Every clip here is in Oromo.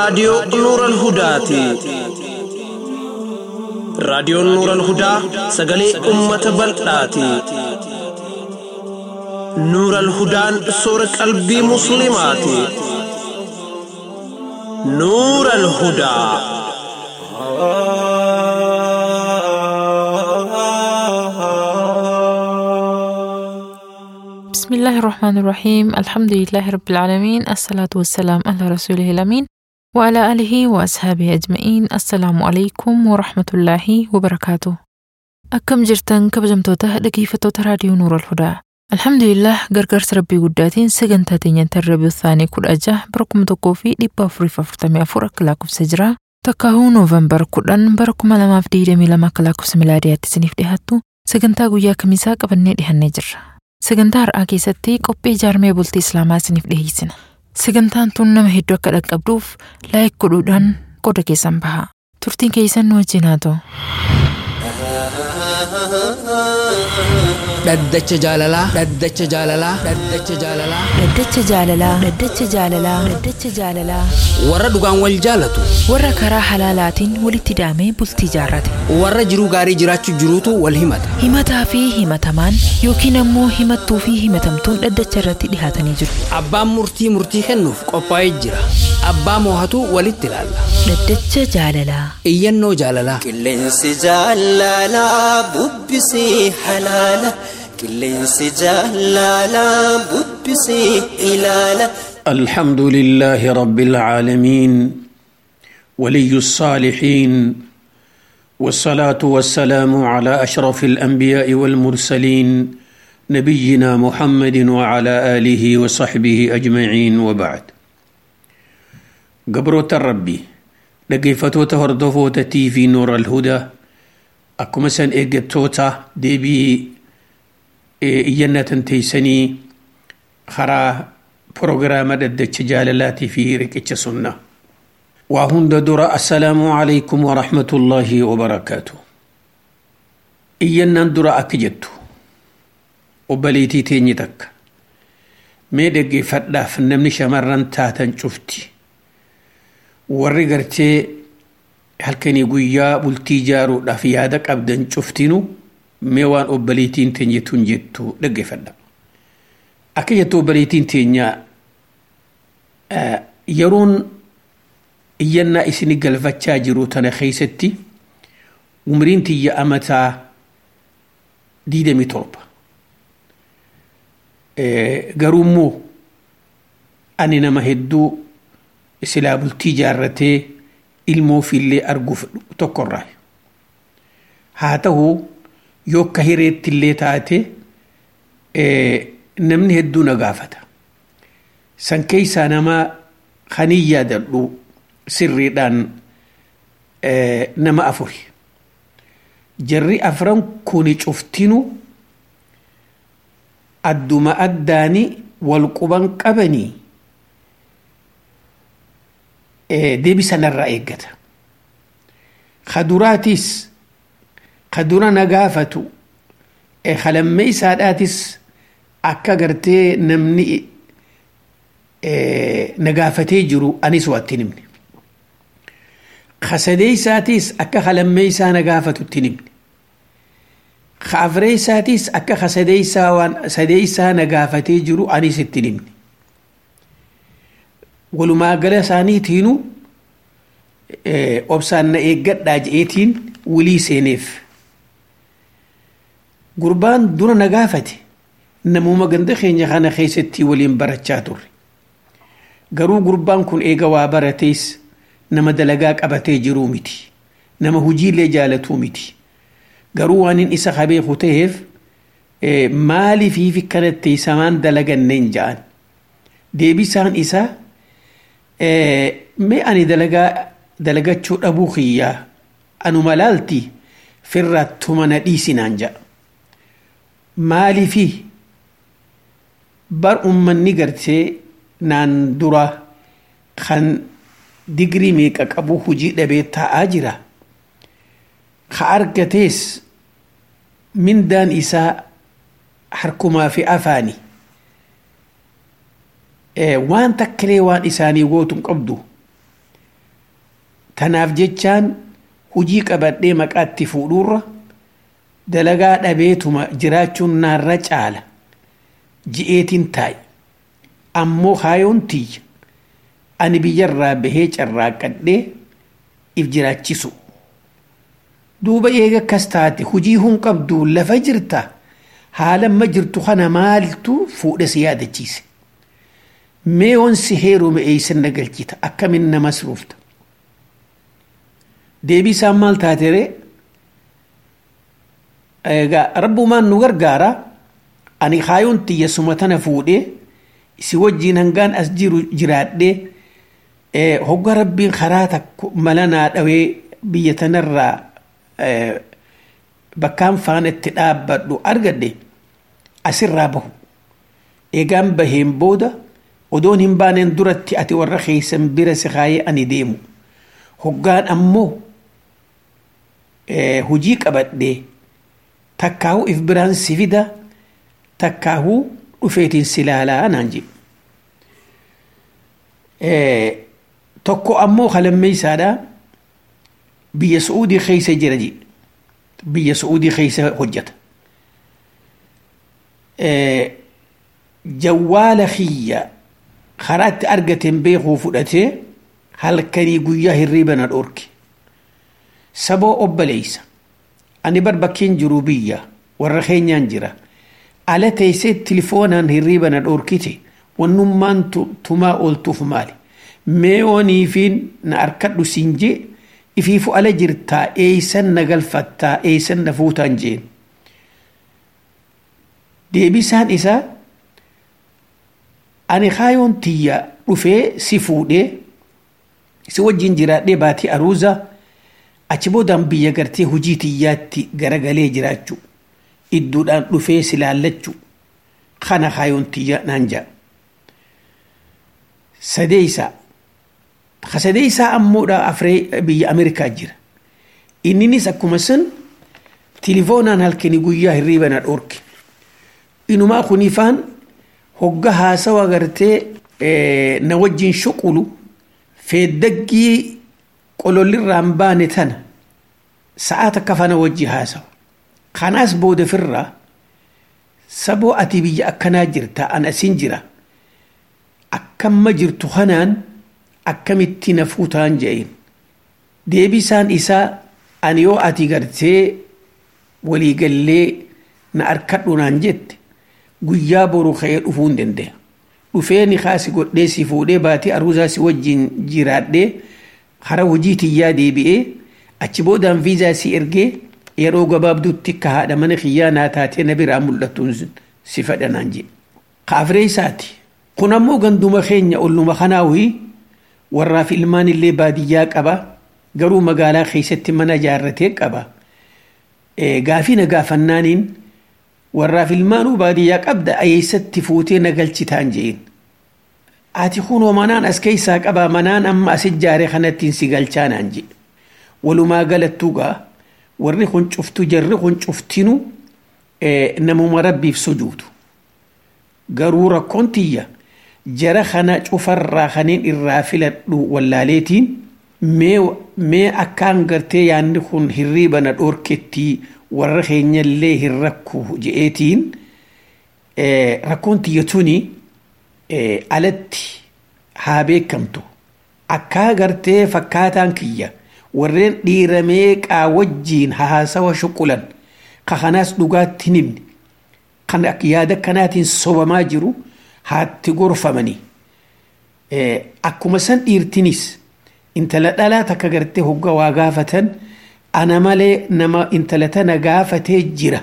raadiyoo Nuural Hudaati. Raadiyoon Nuural Hudaa sagalee uummata bal'aati. Nuural Hudaan soora qalbii Musliimaati. Nuural Hudaa. بسم الله الرحمن الرحيم الحمد لله رب العالمين الصلاة والسلام على رسوله الأمين وعلى آله وأصحابه أجمعين السلام عليكم ورحمة الله وبركاته أكم جرتن كبجمتوته dhaggeeffattoota raadiyoo Nuur al-Hudaa. Alhamdulillah gargaarsa rabbii guddaatiin sagantaa teenyaan tarrabii isaanii kudha jaha bara kuma tokkoo fi dhibba afuriif afurtamii afur akka lakkoofsa jira. Takkaahuu Noovembar kudhan bara kuma lamaaf digdamii lama akka lakkoofsa milaadiyaatti isiniif dhiyaattu sagantaa guyyaa kamisaa qabannee dhihannee jirra. Sagantaa har'aa keessatti qophii ijaarmee bultii Islaamaa isiniif dhiyeessina. Sagantaan tun nama hedduu akka dhaqqabduuf laayik godhuudhaan qooda keessan baha. Turtiin keessan nu wajjin haa ta'u. Dhaddacha jaalalaa. Dhaddacha jaalalaa. Dhaddacha jaalalaa. Dhaddacha jaalalaa. Dhaddacha jaalalaa. Dhaddacha jaalalaa. Warra dhugaan wal jaalatu. Warra karaa halaalaatiin walitti daamee bultii jaarrate. Warra jiruu gaarii jiraachuu jiruutu wal himata. Himataa fi himatamaan yookiin ammoo himattuu fi himatamtuun dhaddacha irratti dhihaatanii jiru. Abbaan murtii murtii kennuuf qophaa'ee jira. Abbaa moohatu walitti ilaalla. Dhaddacha jaalalaa. Iyyannoo jaalalaa. Qilleensi jaalalaa bubbisii halaala. Qilleensi jaalalaa bubbisii ilaala. الحمد لله رب العالمين ولي الصالحين والصلاه والسلام على اشرف الانبياء والمرسلين نبينا محمد وعلى اله وصحبه اجمعين وبعد قبروت الربي لقيفتوتا هردفوتا تي في نور الهدى أكما سن إيجتوتا ديبي إيجنة تيسني خرا بروغرام ددتش جاللاتي في ركتش سنة وهند درا السلام عليكم ورحمة الله وبركاته إينا درا أكجتو وبليتي تيني تك ميدقي فدا فنمني شمرن تاتن شفتي warri gartee halkanii guyyaa bultii ijaaruudhaaf yaada qabdan cuftinu mee waan obbaliitiin teenyetuun jettu dhaggeeffadha. Akka jettu obbaliitiin teenya yeroon iyyannaa isini galfachaa jiru tana keessatti umriin tiyya amataa diidamii torba. Garuu immoo ani nama hedduu silaa bultii jaarratee ilmoo fiillee arguuf tokkorraa haa ta'u yoo akka hireetti illee taate namni hedduu na gaafata san keessaa nama kanii yaadadhu sirriidhaan nama afuri jarri afran kuni cuftinu adduma addaani wal quban qabanii deebisanarraa eeggata. Kaduraatis kadura na gaafatu halammee isaadhaatis akka gartee namni na gaafatee jiru anis waatti himne. Kasadee isaatis akka halammee isaa na gaafatu itti himne. Kaafree isaatis akka kasadee isaa waan sadee isaa na gaafatee jiru anis itti himne. walumaa gala isaaniitiinu obsaan na eeggadhaa je'eetiin wulii seeneef. Gurbaan dura na gaafate namuma ganda keenya kana keessatti waliin barachaa turre. Garuu gurbaan kun eega waa baratees nama dalagaa qabatee jiruu miti. Nama hujiillee jaalatuu miti. Garuu waan inni isa beeku ta'eef maaliifiif kanatti isamaan dalaganneen ja'an. Deebisaan isaa mee ani dalagaa dalagachuu dhabuu kiyyaa anuma laalti firrattuma na dhiisinaan ja'a. Maaliifi bar ummanni gartee naan dura kan digrii meeqa qabu hujii dhabee taa'aa jira. Ka argatees mindaan isaa harkumaa fi afaani. waan takkalee waan isaanii gootu hin qabdu tanaaf jechaan hujii qabadhee maqaatti fuudhuurra dalagaa dhabeetuma jiraachuun naarra caala ji'eetiin taa'i ammoo haayoon tiyya ani biyyarraa bahee carraaqqadhee if jiraachisu duuba eega akkas taate hujii hun qabdu lafa jirta haalamma jirtu kana maaltu fuudha si yaadachiise mee wansi heerume eeysan nagalchita akkamin nama masruufta deebii isaan maal taatere egaa rabbumaan nu gargaara ani haayoon tiyya suma tana fuudhee si wajjiin hangaan as jiru jiraadhee hogga rabbiin karaa takko mala naa dhawee biyya tanarraa bakkaan faana itti dhaabbadhu argadhe asirraa bahu eegaan baheen booda odoon hin baaneen duratti ati warra keeysan bira si kaayee ani deemu hoggaan ammoo hujii qabadhee takkaahu if biraan si fida takkaahu dhufeetiin si laalaa naan jedhu tokko ammoo halammeeysaadha biyya su'uudii keeysa jira jedhe biyya su'uudii keeysa hojjeta jawwaala kiyya karaa itti argateen beekuu fudhatee halkanii guyyaa hirriiba na dhorke saboo obbaleeysa ani bar bakkeen jiru biyya warra keenyaan jira ala teessee tilifoonaan hirriiba na dhorkite wannummaan tumaa ooltuuf maali mee ooniifiin na arkadhu siin jee ifiifu ala jirtaa eeysan na galfattaa eeysan na fuutaan jeen deebisaan isaa ani kaayoon tiyya dhufee si fuudhee si wajjin jiraadhee baatii aruuza achi boodaan biyya gartee hujii tiyyaatti garagalee jiraachuu idduudhaan dhufee si laallachuu kana kaayoon tiyya naan jaa sadeeysaa ka sadeeysaa ammoodha afree biyya ameerikaa jira inninis akkuma san tilifoonaan halkanii guyyaa hirriiba na dhorke inumaa kunifaan hogga haasawa gartee na wajjin shuqulu feeddaggii qolollirraan baane tana sa'aa takka fana wajji haasawa kanaas booda firraa saboo ati biyya akkanaa jirta an asin jira akkamma jirtu kanaan akkamitti na fuutaan je'in deebisaan isaa ani yoo ati gartee waliigallee na arkadhu naan jette guyyaa boru ka'ee dhufuu hin danda'a. Dhufee ni kaasi godhee si fuudhee baatii aruusaa si wajjin jiraadhee hara hojii tiyyaa deebi'ee achi boodaan viizaa si ergee yeroo gabaabduutti akka haadha mana kiyyaa naa taatee na biraa mul'atuun si fadhanaan jedhe. Kaafiree isaati. Kun ammoo ganduma keenya olluma kanaawii warraaf ilmaan illee baadiyyaa qaba garuu magaalaa keessatti mana ijaarratee qaba. Gaafii na gaafannaaniin warraaf ilmaanuu baadiyyaa qabda ayeessatti fuutee na galchitaan jeen. Ati kunoo manaan as keessaa qabaa manaan amma as ijaare kanattiin si galchaanaan jedhe. Walumaa galattuu gaa warri kun cuftu jarri kun cuftinu namuma rabbiif sujuutu. Garuu rakkoon tiyya jara kana cufarraa kaneen irraa filadhu wallaaleetiin mee akkaan gartee yaanni kun hirriiba na dhoorkettii warra keenyallee hin rakku je'eetiin rakkoon tiyya tuni alatti haa beekamtu akkaa gartee fakkaataan kiyya warreen dhiiramee qaa wajjiin haasawa shuqulan ka kanaas dhugaatti nimni kan yaada kanaatiin sobamaa jiru haatti gorfamanii akkuma san dhiirtinis intala dhalaa takka gartee hogga waa gaafatan ana malee nama intala tana gaafatee jira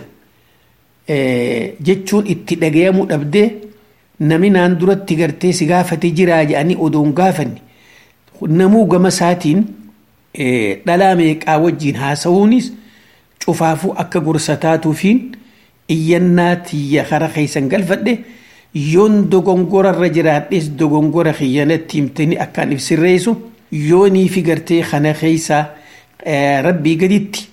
jechuun itti dhagayamu dhabdee nami naan duratti gartee si gaafatee jiraa jedhanii odoon gaafanne namuu gama isaatiin dhalaa meeqaa wajjiin haasa'uunis cufaafuu akka gorsa taatuufiin iyyannaa tiyya kara keessan galfadhe yoon dogongorarra jiraadhes dogongora kiyyanatti himtanii akkaan ibsirreessu yoonii fi gartee kana keessaa rabbii gaditti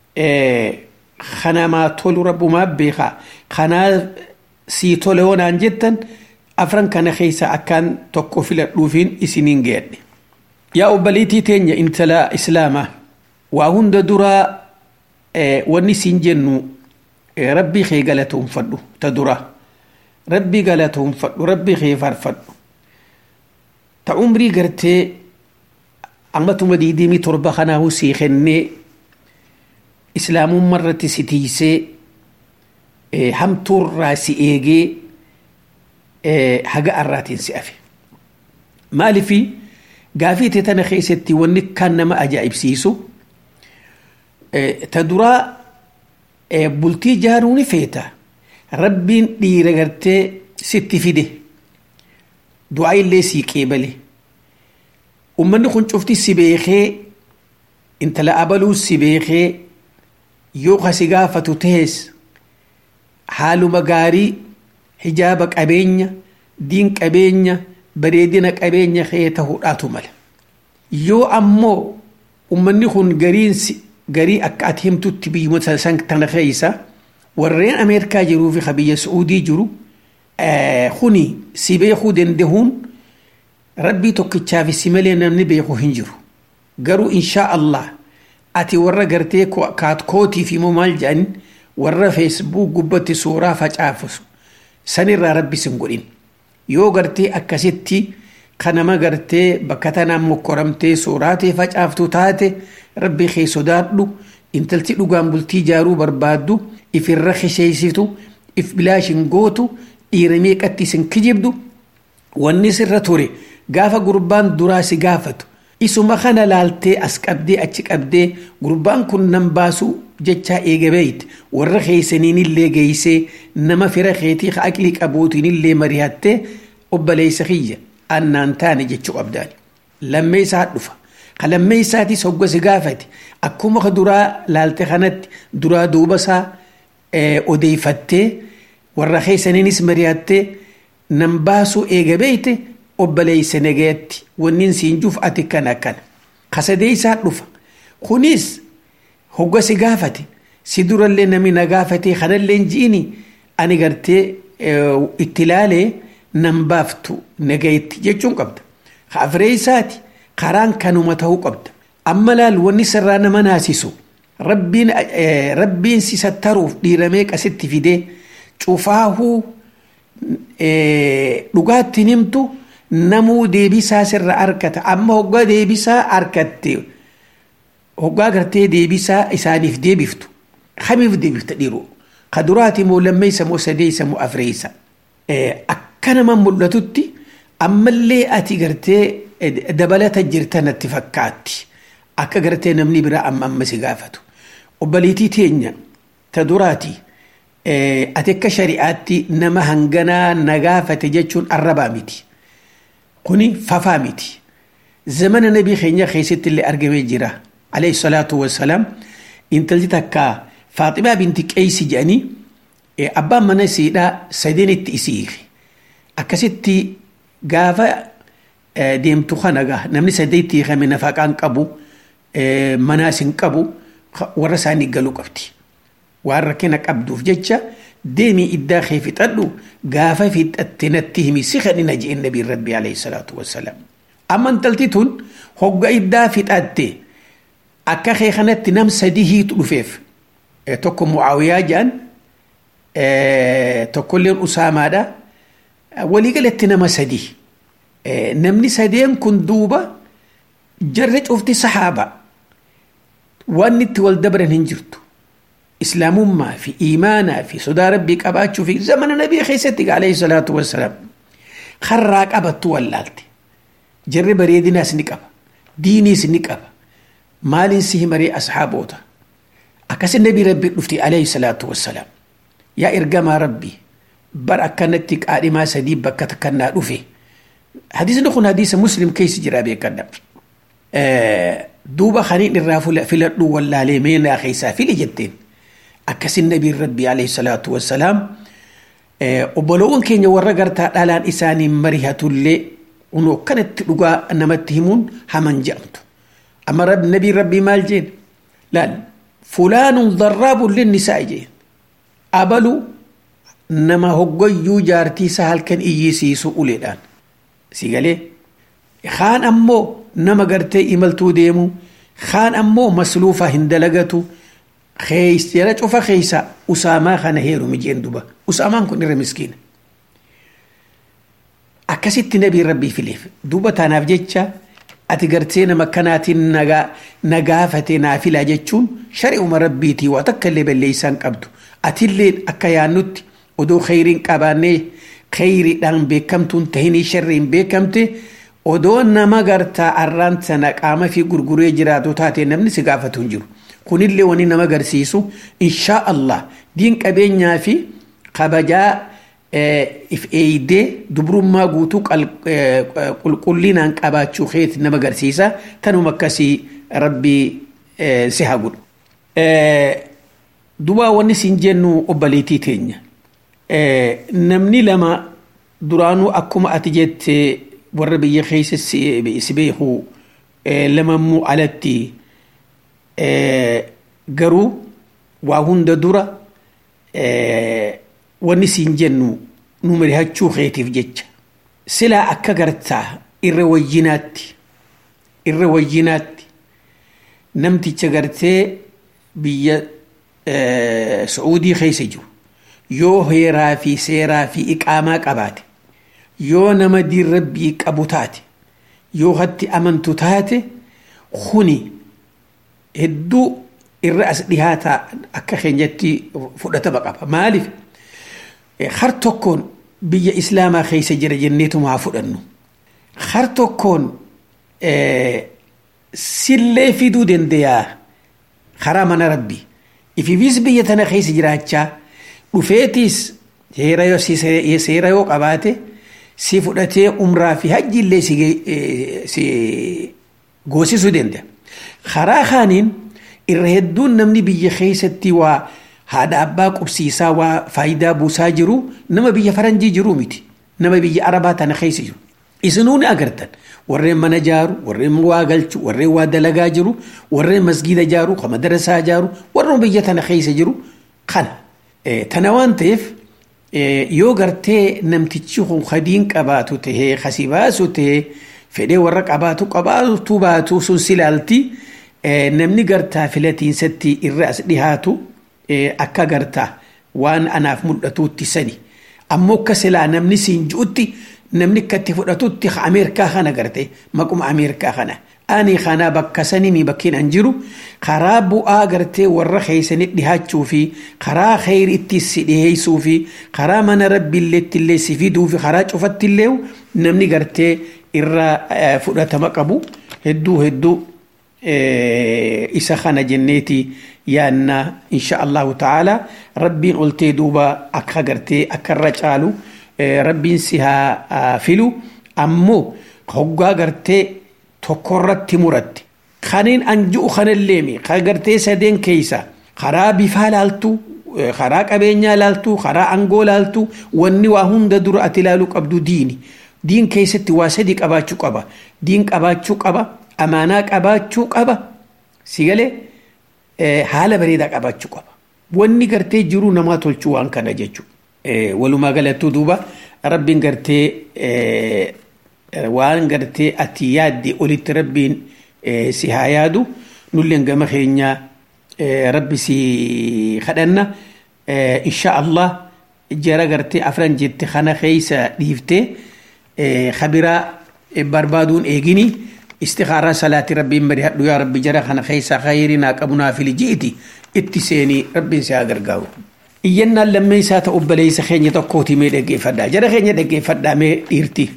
kanamaa tolu rabbumaa beekaa kanaa sii tole hoonaan jettan afran kana keessaa akkaan tokko filadhuufiin isiniin geedhe. yaa obbaliitii teenya intala islaamaa waa hunda duraa wanni siin jennu rabbii kee galatoonfadhu ta duraa rabbii galatoonfadhu rabbii kee faarfadhu ta umrii gartee ammatuma diidimii torba kanaahu sii kennee islaamummaa irratti si tiisee hamtuurraa si eegee haga arraatiin si afe maalifi gaafii tee tana keessatti wanni kan nama ajaa'ibsiisu ta duraa bultii jaaruu ni feeta rabbiin dhiira gartee sitti fide du'aa illee sii qeebale ummanni kun cufti si beekee intala abaluu si beekee yoo kasi gaafatu tahes haaluma gaarii hijaaba qabeenya diin qabeenya bareedina qabeenya kee ta'uudhaatu mala yoo ammoo ummanni kun gariin garii akka ati himtutti biyyoota san tana keessa warreen ameerikaa jiruu fi biyya su'uudii jiru kuni si beekuu dandahuun rabbii tokkichaaf si malee namni beeku hin jiru garuu inshaa allah ati warra gartee kaatkootii fi maal jedhan warra feesbuuk gubbatti suuraa facaafisu sanirraa rabbi sin godhin yoo gartee akkasitti kanama gartee bakka tanaan mokkoramtee suuraatee facaaftu taate rabbi kee sodaadhu intalti dhugaan bultii jaaruu barbaaddu ifirra kisheessitu if bilaashin gootu dhiira meeqatti isin kijibdu wanni sirra ture gaafa gurbaan duraa si gaafatu isuma kana laaltee as qabdee achi qabdee gurbaan kun nan baasu jechaa eegabeeyt warra keeysaniin illee geeysee nama fira keetii ka aqlii qabuutiin illee marihattee obboleeysa kiyya annaan taane jechuu qabdaani lammee isaa dhufa ka lammee isaatis hogga si gaafate akkuma ka duraa laalte kanatti duraa duuba isaa odeeyfattee warra keeysaniinis marihattee nan baasuu eegabeeyte obboleeysa nageetti wannin siin juuf ati kana kana kasadee isaa dhufa kunis hogga si gaafate si durallee nami na gaafate kanallee ji'ini ani gartee itti laalee nan baaftu nageetti jechuun qabda afree isaati karaan kanuma ta'uu qabda amma laal wanni sirraa nama naasisu rabbiin rabbiin si sattaruuf dhiiramee qasitti fidee cufaahuu dhugaatti himtu namuu deebisaa sirra argata amma hoggaa deebisaa argatte hoggaa gartee deebisaa isaaniif deebiftu hamiif deebifta dhiiru ka duraati moo lammeeysa moo sadeeysa moo afreeysa akka nama mul'atutti ammallee ati gartee dabalata jirta natti fakkaatti akka gartee namni biraa amma amma si gaafatu obbaliitii teenya ta duraati ati akka shari'aatti nama hanganaa na gaafate jechuun arrabaa miti kuni fafaa miti zamana nabii keenya keessatti illee argamee jira alayhi salaatu wassalaam intalti takka faaximaa binti qeeysi jedhanii abbaan mana isiidhaa sadeen itti isiifi akkasitti gaafa deemtu kana gaa namni sadeetti hiikame nafaqaan qabu manaas hin qabu warra isaanii galuu qabdi waan rakkina qabduuf jecha deemii iddaa kee fixadhu gaafa fixatte natti himi si kadhina jeen nabiin rabbii alayhi salaatu wassalaam amma intalti tun hogga iddaa fixatte akka kee kanatti nam sadii hiitu dhufeef tokko mucaawiyaa jedhan tokkolleen usaamaadha waliigalatti nama sadii namni sadeen kun duuba jarri cufti sahaaba waan itti wal dabran hin jirtu islaamummaa fi iimaanaa fi sodaa rabbii qabaachuu fi zamana nabii keessatti alayhi salaatu wassalaam karraa qabattu wallaalte jarri bareedinaas ni qaba diiniis ni qaba maaliin si himaree ashaaboota akkasi nabii rabbii dhufti alayhi salaatu wassalaam yaa ergamaa rabbii bar akkanatti qaadhimaa sadii bakka takkannaa dhufe hadiisni kun hadiisa muslim keessa jira beekadha duuba kaniin irraa filadhu wallaalee meenaa keessaa fili jetteen akkasin nabiin rabbii alayhi salaatu wassalaam obboloowwan keenya warra gartaa dhalaan isaanii marihatullee unoo kanatti dhugaa namatti himuun haman jedhamtu amma nabiin rabbii maal jeen laal fulaanun darraabun linnisaa jeen abalu nama hoggoyyuu jaartiisa halkan iyyisiisu uleedhaan si galee kaan ammoo nama gartee imaltuu deemu kaan ammoo masluufa hin dalagatu jara cufa keeysa usaamaa kana heerumi jeen duba usaamaan kun irra miskiina akkasitti nabii rabbii fileef duba tanaaf jecha ati gartee nama kanaatiin nagaafate naafilaa jechuun shari'uma rabbiitii waa takka illee balleeysaan qabdu atillee akka yaannutti odoo kheyriin qabaannee kheyriidhaan beekamtuun tahinii sharriin beekamte odoo nama gartaa arraan sana qaama fi gurguree jiraatu taate namni si gaafatu hin jiru kunillee wani nama agarsiisu inshaa allah diin qabeenyaa fi kabajaa if eeydee dubrummaa guutuu qulqullinaan qabaachuu keeti nama agarsiisa tanuma akkasii rabbii si haa godhu dubaa wanni siin jennu obbaleetii teenya namni lama duraanuu akkuma ati jette warra biyya keessa si beeku lamammoo alatti garuu waa hunda dura wanni siin jennu nu marihachuu keetiif jecha silaa akka gartaa irra wayyinaatti irra wayyinaatti namticha gartee biyya Sacuudii keessa jiru yoo heeraa fi seeraa fi iqaamaa qabaate yoo nama diin rabbii qabu taate yoo hatti amantu taate kuni hedduu irra as dhihaata akka keenyatti fudhatama qaba maaliif har tokkoon biyya islaamaa keessa jira jenneetuma haa fudhannu har tokkoon sillee fiduu dandayaa karaa mana rabbii ififis biyya tana keessa jiraachaa dhufeetiis seera yoo qabaate si fudhatee umraa fi hajji illee si goosisuu danda'a. Karaa kaaniin irra hedduun namni biyya keessatti waa haadha abbaa qubsiisaa waa faayidaa buusaa jiru nama biyya faranjii jiru miti nama biyya arabaa tana keessa jiru. Isinuu ni agartan warreen mana jaaru warreen waa galchu warreen waa dalagaa jiru warreen masgiida jaaru ka madarasaa jaaru warreen biyya tana keessa jiru kana. Tana waan ta'eef yoo gartee namtichi kun hadiin qabaatu tahee kasi baasu tahee fedhee warra qabaatu qabaatu baatu sun silaalti namni gartaa filatiinsatti irra as dhihaatu akka gartaa waan anaaf mul'atuutti sani ammoo akka silaa namni siin ji'utti namni akkatti fudhatutti ameerikaa kana garte maquma ameerikaa kana ani kana bakka sanimi bakkiin an jiru karaa bu'aa gartee warra keeysani dhihaachuu fi karaa kheyri itti si dhiheeysuu fi karaa mana rabbiillee ittillee si fiduu fi karaa cufattillee namni gartee irra fudhatama qabu hedduu hedduu isa kana jenneeti yaanna insha allahu ta'ala rabbiin oltee duuba akka gartee akka irra caalu rabbiin si haa filu ammoo hoggaa gartee tokkorratti muratti kaniin an ji'u kanalleemi ka gartee sadeen keeysa karaa bifaa laaltu karaa qabeenyaa laaltu karaa angoo laaltu wanni waa hunda dura ati ilaaluu qabdu diini diin keessatti waa sadi qabaachuu qaba diin qabaachuu qaba amaanaa qabaachuu qaba si galee haala bareedaa qabaachuu qaba wanni gartee jiruu namaa tolchuu waan kana jechuudha walumaa galattuu duuba rabbiin gartee waan gartee ati yaadde olitti rabbiin si haa yaadu nulleen gama keenyaa rabbi si kadhanna insha allah jara gartee afran jette kana keeysa dhiiftee kabiraa barbaaduun eegini istikaaraa salaati rabbiin marihadhu yaa rabbi jara kana keeysa khayrinaa qabunaa fili ji'iti itti seenii rabbiin si haa gargaaru iyyannaan lammee isaa ta'u obboleessa keenya tokkooti mee dhaggeeffadhaa jara keenya dhaggeeffadhaa mee dhiirti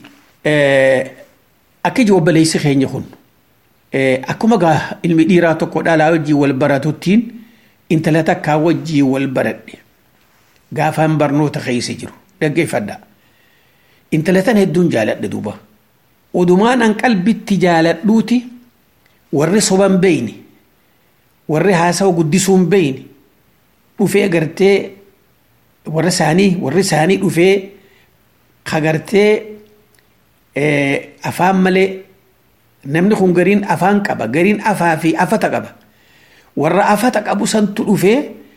akka iji obboleessi keenya kun akkuma gaa ilmi dhiiraa tokko dhalaa wajjii wal baratuttiin intala takkaa wajjii wal baradhe gaafaan barnoota keessa jiru dhaggeeffadhaa intala tan hedduun jaaladhe duuba odumaan an qalbitti jaaladhuuti warri soban beeyni warri haasawa guddisuun beeyni dhufee gartee warra isaanii warri isaanii dhufee kagartee afaan malee namni kun gariin afaan qaba gariin afaa fi afata qaba warra afata qabu santu dhufee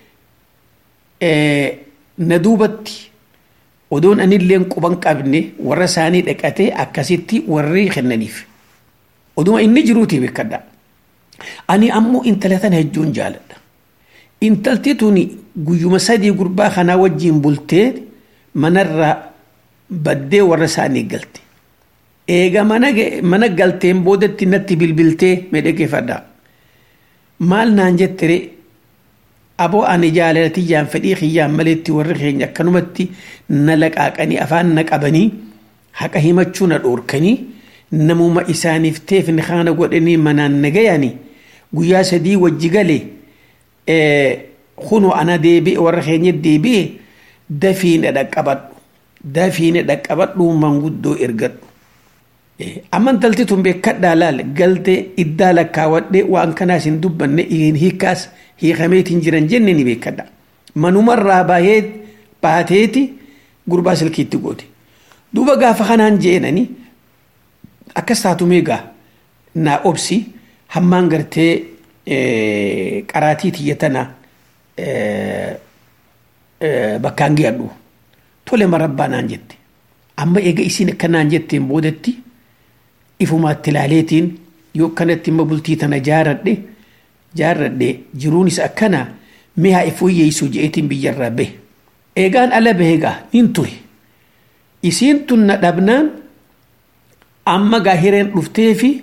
na duubatti odoon anilleen quban qabne warra isaanii dhaqatee akkasitti warri kennaniif oduma inni jiruutii beekadha ani ammoo intala tana hedduun jaaladha intalti tuni guyyuma sadii gurbaa kanaa wajjiin bultee manarraa baddee warra isaanii galte eega mana ge- mana galteen boodatti natti bilbiltee medhegeeffadha maal naan jettere aboo ani jaalatiyyaan fedhii kiyyaan maleetti warri keenya akkanumatti na laqaaqanii afaan na qabanii haqa himachuu na dhoorkanii namuma isaaniif teefni kaana godhanii manaan na gayanii guyyaa sadii wajji galee kunu ana deebi'e warra keenya deebi'e dafiine dhaqqabadhu dafiine dhaqqabadhu manguddoo ergadhu amma intalti tun beekadhaa laal galte iddaa lakkaawwadhe waan kanaas hin dubbanne hiikaas hiikameetiin jiran jenne ni beekadha manumarraa baayee baateeti gurbaa silkiitti goote duuba gaafa kanaan jeenani akkas taatu meegaa naa obsi hammaan gartee qaraatii tiyya tana bakkaan geedhu tole marabbaa naan jette amma eega isiin akkanaan jetteen boodatti ifumaatti ilaaleetiin yoo akkanatti imma bultii tana jaaradhe jaaradhe jiruunis akkana mi'a ifuyyeessu je'eetiin biyyarraa bahe eegaan ala baheegaa nin ture isiin tun na dhabnaan amma gaa hireen dhuftee fi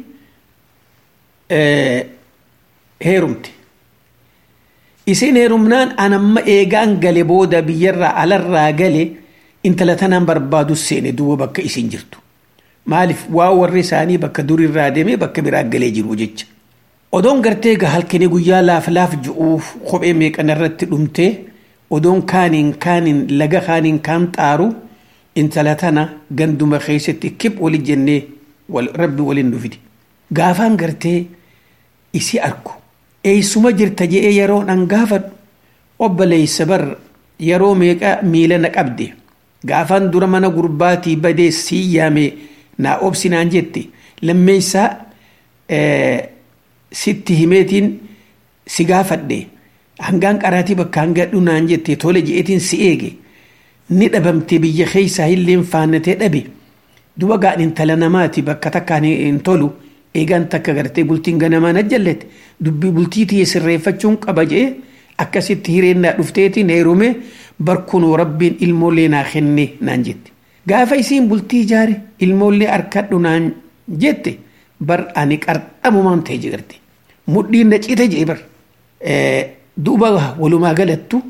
heerumte isiin heerumnaan an amma eegaan gale booda biyyarraa alarraa gale intala tanaan barbaadu seene duuba bakka isiin jirtu maaliif waa warri isaanii bakka durirraa deemee bakka biraa galee jiru jecha odoon gartee gaa halkanii guyyaa laaf laaf ju'uuf kophee meeqana irratti dhumtee odoon kaaniin kaaniin laga kaaniin kaan xaaru intala tana ganduma keessatti kib wali jennee rabbi waliin dhufiti gaafaan gartee isi arku eeysuma jirta je'ee yeroon an gaafadhu obboleeysa bar yeroo meeqa miila na qabde gaafaan dura mana gurbaatii badee sii yaame naa obsinaan jette lammeeysaa sitti himeetiin si gaafadhe hangaan qaraatii bakka hangadhu naan jette tole je'eetiin si eege ni dhabamte biyya keeysaa illeen faannatee dhabe duba gaan intala namaati bakka takkaan hin tolu eegaan takka gartee bultiin ganamaan ajjallete dubbii bultii tiyye sirreeffachuun qaba je'e akkasitti hireennaa dhufteetiin heerume barkunoo rabbiin ilmoollee naa kenne naan jette gaafa isiin bultii ijaare ilmoollee harkadhu naan jette bar ani qarxamumaan ta'e jigarte mudhiin na cite jee bar duuba walumaa galattu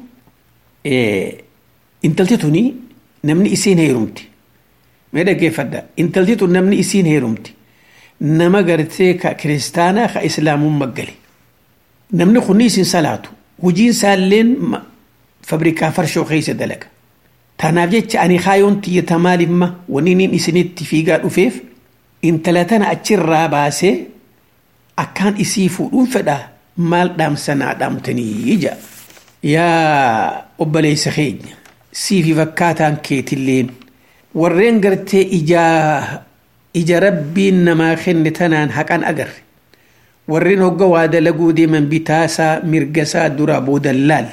intalti tuni namni isiin heerumti mee dhaggeeffadha intalti tun namni isiin heerumti nama gartee ka kiristaanaa ka islaamummaa gale namni kunni isin salaatu hojiin isaalleen fabrikaa farshoo keessa dalaga tanaaf jecha ani kaayoon tiyyata maalimma wanni niin isinitti fiigaa dhufeef intala tana achirraa baasee akkaan isii fuudhuun fedha maal dhaamsanaa dhaamtanii ija yaa obboleessa keenya siifi fakkaataan keetilleen warreen gartee ijaa ija rabbiin namaa kenne tanaan haqan agarre warreen hogga waa dalaguu deeman bitaasaa mirgasaa duraa boodan laalle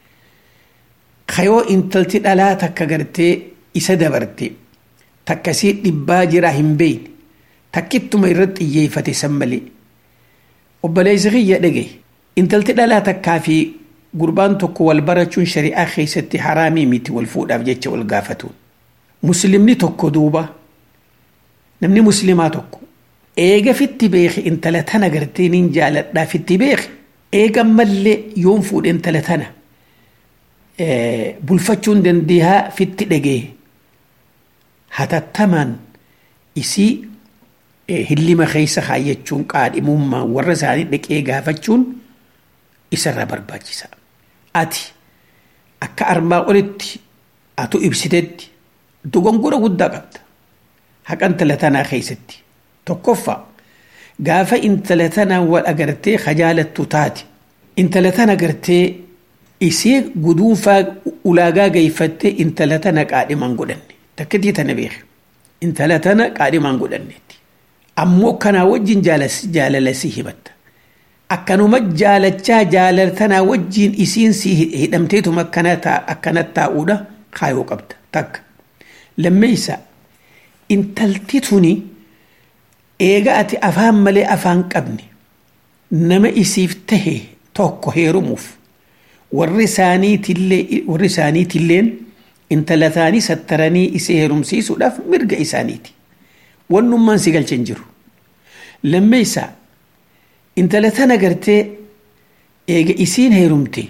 kayoo intalti dhalaa takka gartee isa dabarte takkasii dhibbaa jiraa hin beeyne takkittuma irratti xiyyeeffate san malee obboleessi kiyya dhage intalti dhalaa takkaa fi gurbaan tokko wal barachuun shari'aa keessatti haraamii miti wal fuudhaaf jecha wal gaafatu muslimni tokko duuba namni muslimaa tokko eega fitti beeke intala tana gartee nin jaaladhaa fitti beeke eega mallee yoon fuudhe intala tana bulfachuun dandeehaa fitti dhagee hatattamaan isii hillima keessa kaayyachuun qaadhimummaa warra isaanii dhaqee gaafachuun isarra barbaachisa. Ati akka armaa olitti atu ibsitetti dogongora guddaa qabda. Haqa intala tanaa keessatti. Tokkoffaa gaafa intala tanaa wal agartee hajaalattu taate intala tana agartee isii guduunfaa ulaagaa geeffattee intala tana qaadhimaan godhanne. Takkitii tana beeke. Intala tana qaadhimaan godhanneetti. Ammoo kanaa wajjin jaalala si himatta. Akkanuma jaalachaa jaalatanaa wajjin isiin si hidhamteetuma akkanat taa'uudha kaayoo qabda takka. Lammeessa intalti tuni eega ati afaan malee afaan qabne nama isiif tahe tokko heerumuuf warri isaaniitillee warri isaaniitilleen intala isaanii sattaranii isee heerumsiisuudhaaf mirga isaaniiti wannummaan si galcha hin jiru lammeeysaa intala tana gartee eega isiin heerumte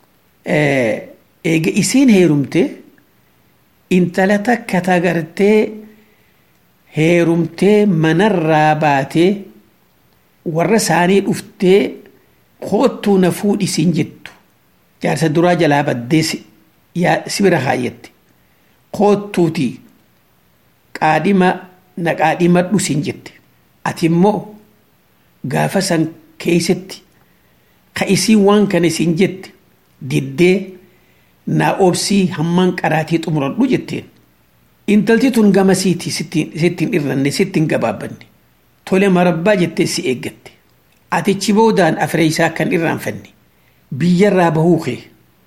eega isiin heerumte intala takka ta gartee heerumtee manarraa baatee warra isaanii dhuftee koottuu na fuudhisiin jettu jaarsa duraa jalaa baddee si bira kaayyette koottuuti qaadhima na qaadhimadhu siin jette ati immoo gaafa san keeysatti ka isiin waan kana siin jette diddee naa obsii hammaan qaraatii xumuradhu jetteen intalti tun gamasiiti sittiin irranne sittiin gabaabbanne tole marabbaa jettee si eeggatte atichi boodaan afreeysaa kan irraanfanne biyyarraa bahuu kee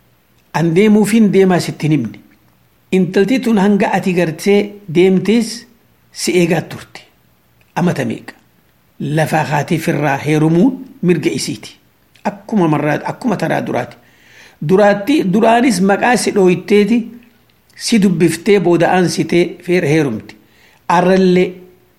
an deemuufin deemaa sittin himne intalti tun hanga ati gartee deemtees si eegaa turte amata meeqa lafaa kaatee firraa heerumuun mirga isiiti akkuma marraa akkuma taraa duraati duraatti duraanis maqaa si dhooyitteeti si dubbiftee booda aansitee feera heerumte arrallee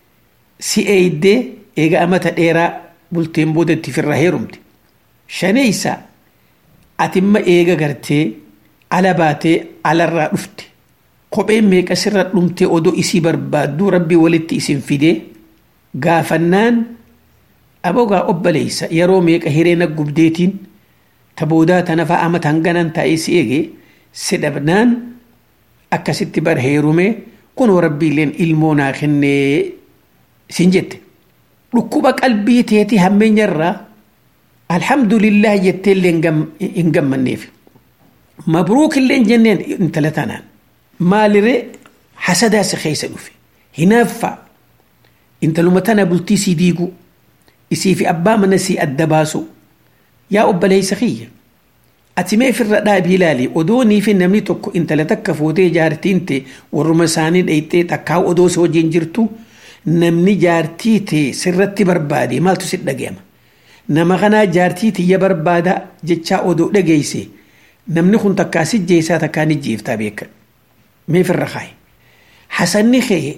si eeydee eega amata dheeraa bulteen booda itti firraa heerumte shaneeysa atimma eega gartee ala baatee alarraa dhufte kopheen meeqa sirra dhumtee odoo isii barbaadduu rabbii walitti isin fidee gaafannaan abogaa obbaleeysa yeroo meeqa hireena gubdeetiin ta boodaa tanafaa amata hanganan taa'ee si eege si dhabnaan akkasitti bar heerume kunoo rabbiileen ilmoo naa kennee sin jette dhukkuba qalbii teeti hammeenyarraa alhamdulillah jetteellee hin gammanneef mabruukillee jenneen intala tanaan maaliree hasadaa si keessa dhufe hinaaffaa intaluma tana bultii sii diigu isii fi abbaa mana sii adda baasu yaa obboleeysa kiyya ati mee firra dhaabii ilaali odoonii fi namni tokko intala takka fuutee jaartiin ta'e warruma isaanii dhayxee takkaa odoo si wajjin jirtu namni jaartii ta'e sirratti barbaade maaltu si dhaga'ama nama kanaa jaartii tiyya barbaada jechaa odoo dhageeyse namni kun takkaa si jeessaa takkaa ni jeeftaa beekan mee firra kaaye hasanni kee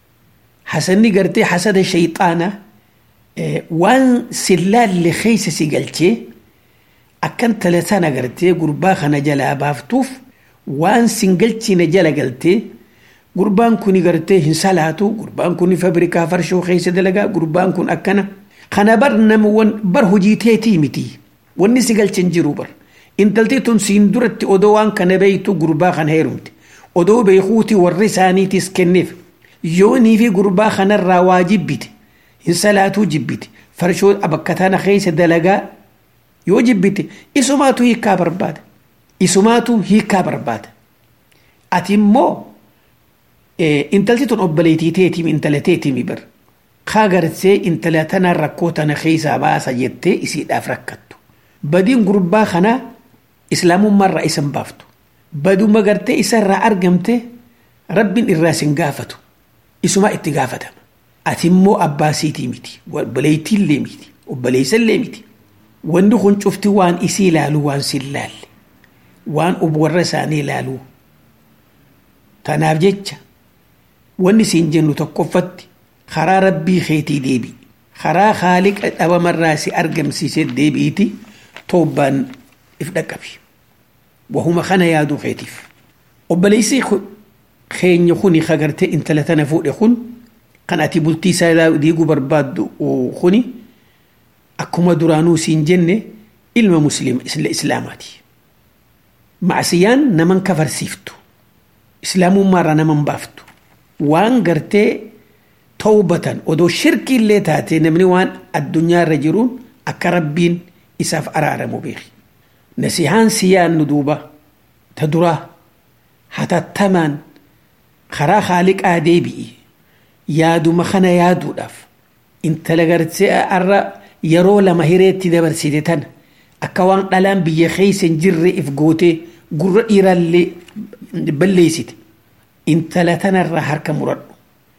hasanni gartee hasada shayxaana waan sillaalle keeysa si galchee akkan talataan agartee gurbaa kana jalaa baaftuuf waan sin galchine jala galtee gurbaan kun gartee hin salaatu gurbaan kun fabrikaa farshoo keessa dalagaa gurbaan kun akkana kana bar nama bar hojii teetii miti wanni si galchin jiru bar intalti tun siin duratti odoo waan kana beeytu gurbaa kana heerumte odoo beekuuti warri isaaniitis kenneef yoonii fi gurbaa kanarraa waa jibbite hin salaatuu jibbite farshoo bakka tana keessa dalagaa yoo jibbite isumaatu hiikaa barbaada isumaatu hiikaa barbaada ati immoo intalti tun obboleetii teetimi intala teetimi bar kaa gartee intala tanaan rakkoo tana keessaa baasa jettee isiidhaaf rakkattu badiin gurbaa kanaa islaamummaarraa isan baaftu baduma gartee isarraa argamte rabbiin irraa sin gaafatu isumaa itti gaafatama ati immoo abbaa siitii miti obboleettiillee miti obboleessallee miti wanni kun cufti waan isii ilaalu waan sin laalle waan warra isaanii ilaaluu tanaaf jecha wanni siin jennu tokkoffatti karaa rabbii keetii deebi karaa haaliqa dhabamarraa si argamsiisee deebiiti toobbaan if dhaqqabi wahuma kana yaaduu keetiif obboleessi keenya kuni kagartee intala tana fuudhe kun kan ati bultii isaa diiguu barbaaddu kuni akkuma duraanuu siin jenne ilma muslima islaamaati macsiyaan naman kafarsiiftu islaamummaarraa naman baaftu waan gartee tawbatan odoo shirkiillee taate namni waan addunyaarra jiruun akka rabbiin isaaf araaramu beeki nasihaan si yaannu duuba ta duraa hatattamaan karaa haaliqaa deebi'i yaaduma kana yaaduudhaaf intala gartee arra yeroo lama hireetti dabarsite tana akka waan dhalaan biyya keessa hin jirre if gootee gurra dhiiraallee balleessite intala tanarraa harka muradhu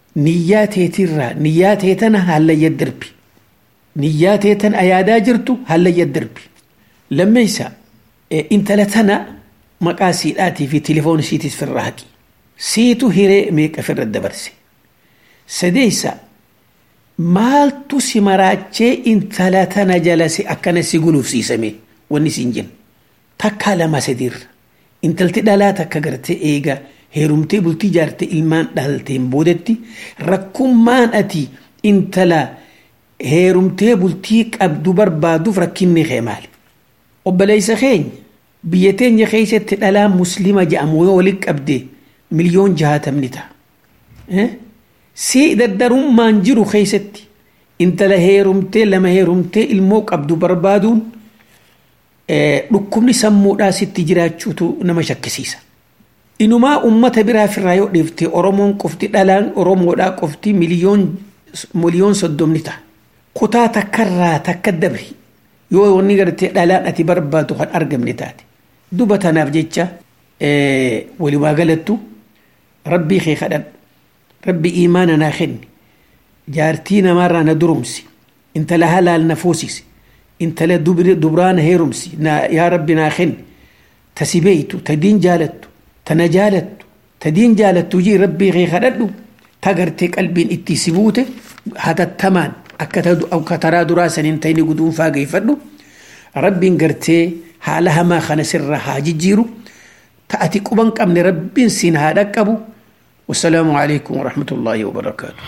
niyyaa teetirraa niyyaa teetana hallayya darbi niyyaa teetan ayaadaa jirtu hallayya darbi lammeeysa intala tana maqaa siidhaatii fi tilifoon siitis firra haqi siitu hiree meeqa firra dabarse sadeeysa maaltu si maraachee intala tana jalase akkana si gulufsiisame wanni siin jennu takkaa lama sadiirra intalti dhalaa takka gartee eega heerumtee bultii jaartee ilmaan dhalteen boodetti rakkummaan ati intala heerumtee bultii qabdu barbaaduuf rakkinni kee maali obboleeysa keenya biyya teenya keessatti dhalaa muslima jedhamu yoo waliin qabde miliyoon jahaatamni ta'a si daddarummaan jiru keessatti intala heerumtee lama heerumtee ilmoo qabdu barbaaduun dhukkubni sammuudhaa sitti jiraachuutu nama shakkisiisa. Inumaa ummata biraa firraa yoo dhiifte Oromoon qofti dhalaan Oromoodhaa qofti miliyoon soddomni ta'a. Kutaa takkarraa takka dabri yoo wanni gartee dhalaan ati barbaadu kan argamne taate. Duba tanaaf jecha walumaa galattu rabbii kee kadhadhu. Rabbi imaana naa kenni. Jaartii namaarraa na durumsi. Intala halaal na fuusisi. intala dubraa na heerumsi yaa rabbi naa kenni ta si beeytu ta diin jaalattu ta na jaalattu ta diin jaalattu jii rabbii kee kadhadhu ta gartee qalbiin itti si buute hatattamaan akka taraa duraa saniin ta'ini guduunfaa geeffadhu rabbiin gartee haala hamaa kana sirra haa jijjiiru ta ati quban qabne rabbiin siin haa dhaqqabu والسلام عليكم ورحمة الله وبركاته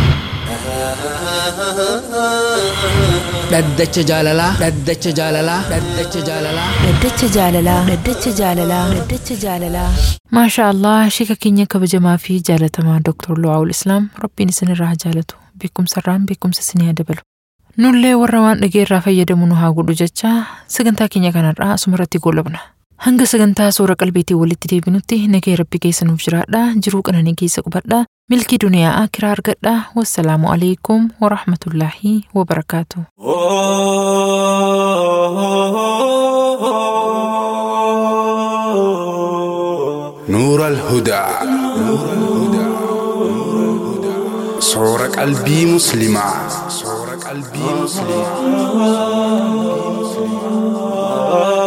dhaddacha jaalalaa dhaddacha jaalalaa dhaddacha jaalalaa Dhaddacha jaalalaa Dhaddacha jaalalaa Dhaddacha jaalalaa maashaa allah shika keenya kabajamaa fi jaalatamaa Dr. Lu'aawul Islaam rabbiin isinirraa haa jaalatu beekumsarraan beekumsa isinii haa dabalu. Nullee warra waan dhageerraa fayyadamu nu haa godhu jecha sagantaa keenya kanarraa asumarratti goolabna. Hanga sagantaa suura qalbiitiin walitti deebinutti nagee rabbi keessa nuuf jiraadha jiruu qananii keessa qubadha milkii duniyaa akiraa argadha wassalaamu alaikum warahmatullaahi wabarakaatu. نور الهدى صور قلبي مسلمة صور قلبي مسلمة